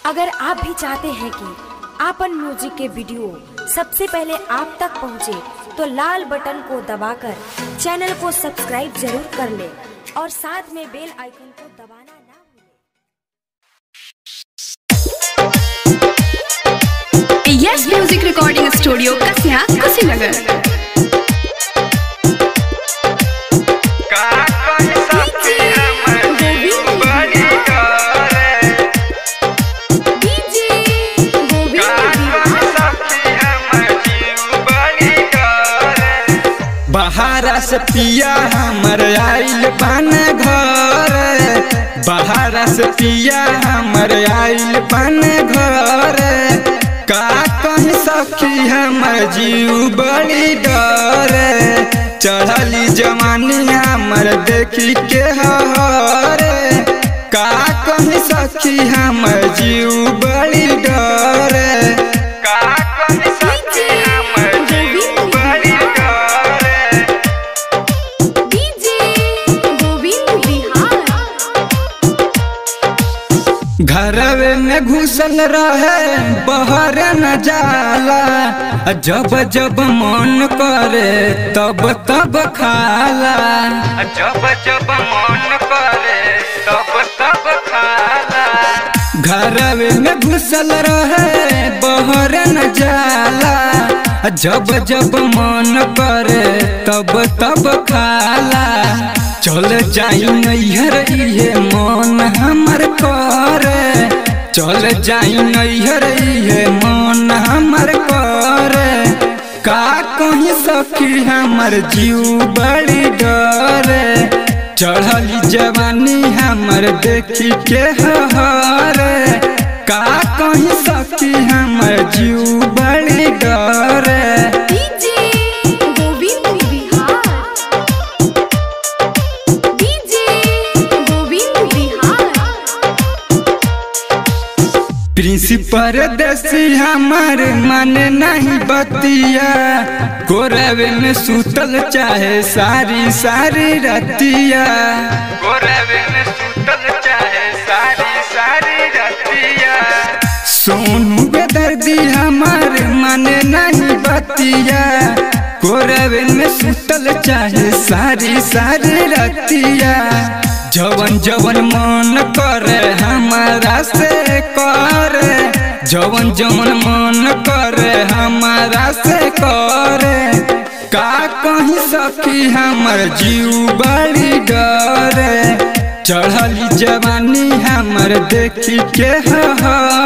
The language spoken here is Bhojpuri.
अगर आप भी चाहते हैं कि आपन म्यूजिक के वीडियो सबसे पहले आप तक पहुंचे, तो लाल बटन को दबाकर चैनल को सब्सक्राइब जरूर कर ले और साथ में बेल आइकन को दबाना ना भूलें। Yes music recording studio Kasia Kushinagar का कहि सकी हम जीव बड़ी करे का कहि सकी हम जीव बड़ी करे बहारा से पिया हमर आइल बन घर बहारा से पिया हमर आइल बन घर का कहीं सखी हमर जीव बड़ी डर चढ़ली जवानी हमर देखी के हर का कहीं सखी हमर जीव बड़ी डर का कहि सकी हम जीव बड़ी करे घरवे में घुसल रहे बहर न जाला जब जब मन करे तब तब खाला जब जब मन करे तब तब खाला घरवे में घुसल रहे बहर न जाला जब जब मन करे तब तब खाला चल जाई नैहर इहे मन हमर करे चल जाई नैहर इहे मन हमर करे का कहीं सखी हमर जीव बड़ी डरे चढ़ली जवानी हमर देखी के हरे का कहीं सखी हमर जीव बड़ी डरे प्रिंसिपल देसी हमर मन नहीं बतिया गोरवे में सुतल चाहे सारी सारी रतिया गोरवे में सुतल चाहे सारी सारी रतिया सोनू बेदर्दी हमार मन नहीं बतिया गोरवे में सुतल चाहे सारी सारी रतिया जवन जवन मन करे हमारा से करे जवन जवन मन करे हमारा से करे का कहीं सखी हमर जीव बड़ी डरे चढ़ली जवानी हमर देखी के हरे